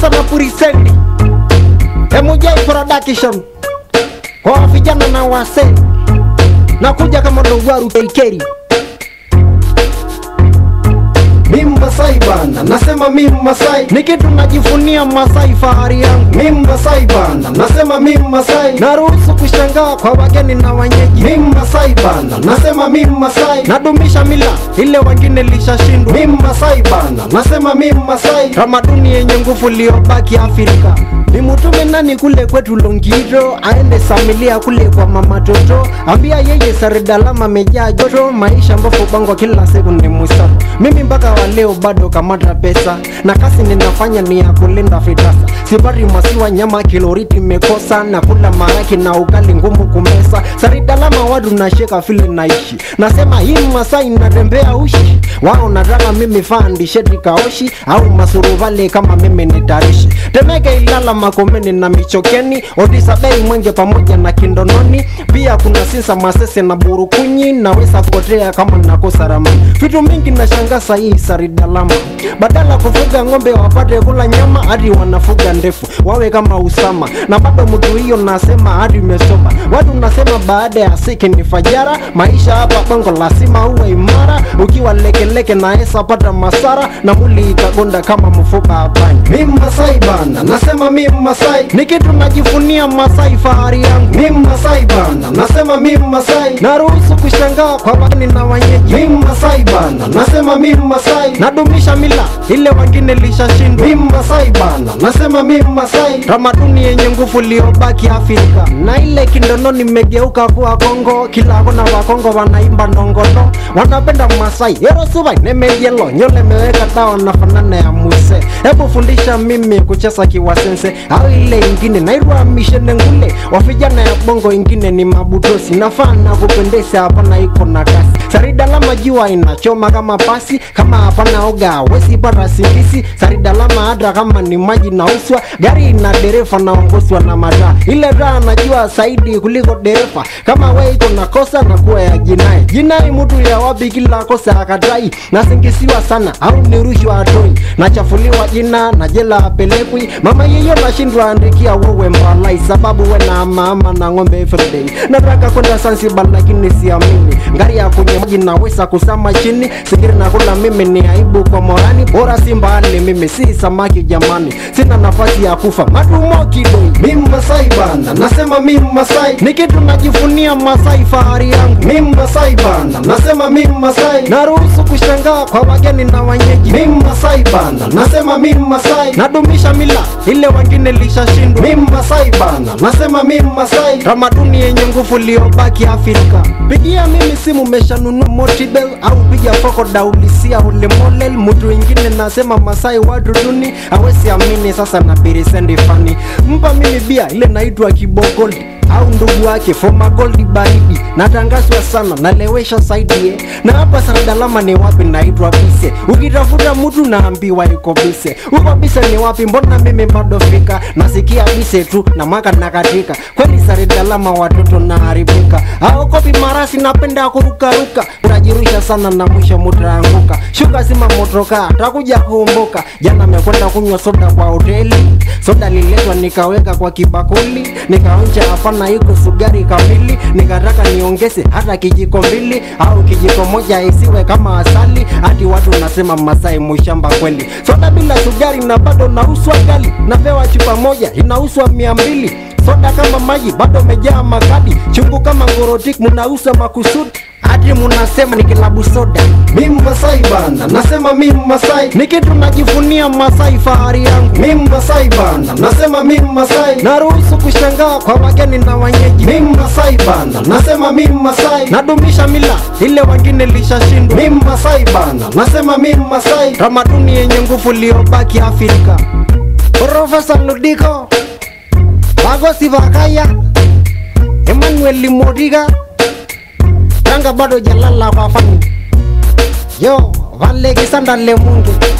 sasa na purisendi MJ production kwa vijana na wasee nakuja kama dogwaru keikeri Mimi Masai bana, nasema mimi Masai. ni kitu najivunia Masai, fahari yangu. Mimi Masai bana, nasema mimi Masai. Naruhusu kushangaa kwa wageni na wenyeji, Mimi Masai bana, nasema mimi Masai. nadumisha mila ile wengine lishashindwa, Mimi Masai bana, nasema mimi Masai. tamaduni yenye nguvu iliyobaki Afrika. Nimutume nani kule kwetu Longiro, aende Samilia kule kwa mama Toto, ambia yeye Saredalama amejaa joto, maisha mbofu bongo kila siku ni musafu. Mimi mpaka wa leo bado kamata pesa, na kazi ninafanya ni ya kulinda fitasa. Sipati masiwa nyama kiloriti mekosa, na kula maraki na ugali ngumu kumesa. Saredalama wadu nasheka vile naishi, nasema hii Masai natembea ushi, wao nataka mimi fandi sheti kaoshi au masuruvale kama mimi ni tarishi Temeke Ilala Makomeni na Michokeni Odisa Bei Mwenge pamoja na Kindononi pia kuna Sinsa Masese na Burukunyi naweza kupotea kama nakosa ramani vitu mingi na shangasa hii Saridalama badala kufuga ng'ombe wapate kula nyama hadi wanafuga ndefu wawe kama Usama na bado mtu hiyo nasema hadi umesoma watu nasema baada ya siki ni fajara maisha hapa bongo lazima uwe imara ukiwa lekeleke naesa pata masara na muli ikagonda kama mfupa hapanya Mimi Masai bana, nasema mimi Masai. ni kitu najivunia Masai, fahari yangu. Mimi Masai bana, nasema mimi Masai. Naruhusu kushangaa kwa wageni na wenyeji, Mimi Masai bana, nasema mimi Masai. nadumisha mila ile wengine lishashindwa, Mimi Masai bana, nasema mimi Masai. tamaduni yenye nguvu iliyobaki Afrika. Na ile kindono nimegeuka kuwa Kongo, kila kona wa Kongo wanaimba ndongono, wanapenda Masai yero subai nemeyelo nyole meweka dawa na fanana ya muse. Hebu fundisha mimi kucheza kiwasense au ile ingine nairwa mishene ngule wa vijana ya bongo ingine ni mabutosi nafaa na kupendeza hapana iko na kasi saridalama jua inachoma kama pasi kama hapana oga wesi pata singisi saridalama hata kama ni maji nauswa gari ina dereva naongozwa na mataa ile taa najua zaidi kuliko dereva kama we iko na kosa na kuwa ya jinai jinai mtu ya wapi kila kosa akatai nasingisiwa sana au ni rushwa atoi nachafuliwa jina na jela apelekwi mama yeyo nashindwa andikia wewe mbalai sababu we na mama na ng'ombe everyday nataka kwenda Zanzibar lakini siamini ngari ya kwenye maji naweza kusama chini sikiri na kula mimi ni aibu kwa morani bora si mbali mimi si samaki jamani sina nafasi ya kufa matumo kidoi Mimi Masai bana, nasema mimi Masai. ni kitu najivunia Masai fahari yangu Mimi Masai bana, nasema mimi Masai. naruhusu kushangaa kwa wageni na wenyeji Mimi Masai bana, nasema mimi Masai. nadumisha mila ile wengine lishashindwa Mimi Masai bana, nasema mimi Masai. tamaduni yenye nguvu iliyobaki Afrika. Pigia mimi simu, meshanunua Motibel au piga foko daulisia ule molel. Mtu ingine nasema Masai watu duni, hawezi amini sasa na birisendi fani. Mpa mimi bia ile naitwa Kibogoldi au ndugu wake Foma Goldi baridi, natangazwa sana nalewesha saidie. Na hapa Saradalama ni wapi? Naitwa Bise. Ukitafuta mtu naambiwa yuko Bise. Uko Bise ni wapi? Mbona mimi bado fika? Nasikia Bise tu na mwaka nakatika. Kweli Saradalama watoto naharibika. Au kopi marasi napenda kurukaruka. Unajirusha sana na mwisho mutaanguka. Shuka sima motoka, takuja kuumbuka. Jana mekwenda kunywa soda kwa hoteli. Soda liletwa nikaweka kwa kibakuli, nikaonja hapana iko sugari kamili, nikataka niongeze hata kijiko mbili au kijiko moja isiwe kama asali, hadi watu nasema Masai mushamba kweli. Soda bila sugari na bado nauswa gali, napewa chupa moja inauswa mia mbili soda kama maji bado mejaa makadi, chungu kama ngorotik munauza makusudi hadi munasema ni kilabu soda. Mimi Masai bana, nasema mimi Masai. Ni kitu najivunia Masai, fahari yangu. Mimi Masai bana, nasema mimi Masai. Naruhusu kushangaa kwa wageni na wenyeji, Mimi Masai bana, nasema mimi Masai. nadumisha mila ile wengine lishashindwa, Mimi Masai bana, nasema mimi Masai. tamaduni yenye nguvu iliyobaki Afrika. Profesa Ludiko Bagosi Vakaya Emmanuel Modiga Tanga bado jalala kwa fani Yo Vale Kisanda Lemunge